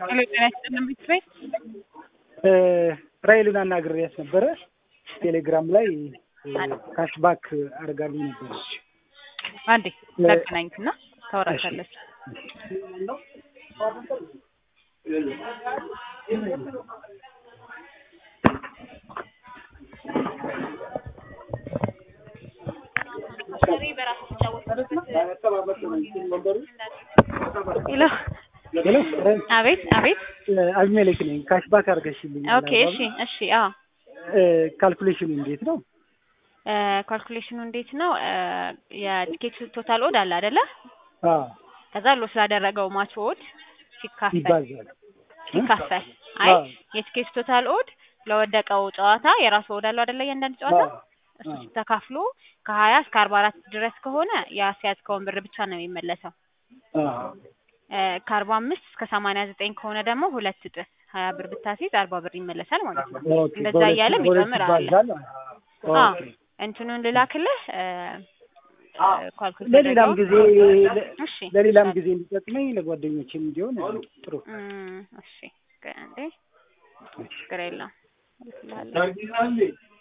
ሄሎ ጤና ይስጥልን ቤተሰብ ራይልን አናግሬያት ነበረ። ቴሌግራም ላይ ካሽባክ አድርጋልኝ ነበረ። አንዴ ላገናኝትና ታወራታለች። ሄሎ ሄሎ አቤት አቤት። አቢሜሌክ ነኝ። ካሽባክ አድርገሽልኝ ኦኬ እሺ እሺ። አዎ ካልኩሌሽኑ እንዴት ነው? ካልኩሌሽኑ እንዴት ነው? የቲኬት ቶታል ኦድ አለ አይደለ? አዎ ከዛ ሎ ስላደረገው ማች ኦድ ሲካፈል ይባዛል። ሲካፈል አይ የቲኬት ቶታል ኦድ ለወደቀው ጨዋታ የራሱ ኦድ አለው አይደለ? እያንዳንድ ጨዋታ እሱ ተካፍሎ ከሀያ እስከ አርባ አራት ድረስ ከሆነ ያስያዝከውን ብር ብቻ ነው የሚመለሰው። ከአርባ አምስት እስከ ሰማንያ ዘጠኝ ከሆነ ደግሞ ሁለት እጥፍ ሀያ ብር ብታስይዝ አርባ ብር ይመለሳል ማለት ነው። ኦኬ፣ እንደዛ በሁለት- እያለ በሁለት የሚጨምር አለ። ይባዛል። አዎ ኦኬ። እንትኑን ልላክልህ ኳልኩሌት ለሌላም ጊዜ እሺ ለሌላም ጊዜ እንዲጠቅመኝ ለጓደኞችም እንዲሆን ጥሩ። እም፣ እሺ እንዴ ችግር የለውም እልክልሃለሁ።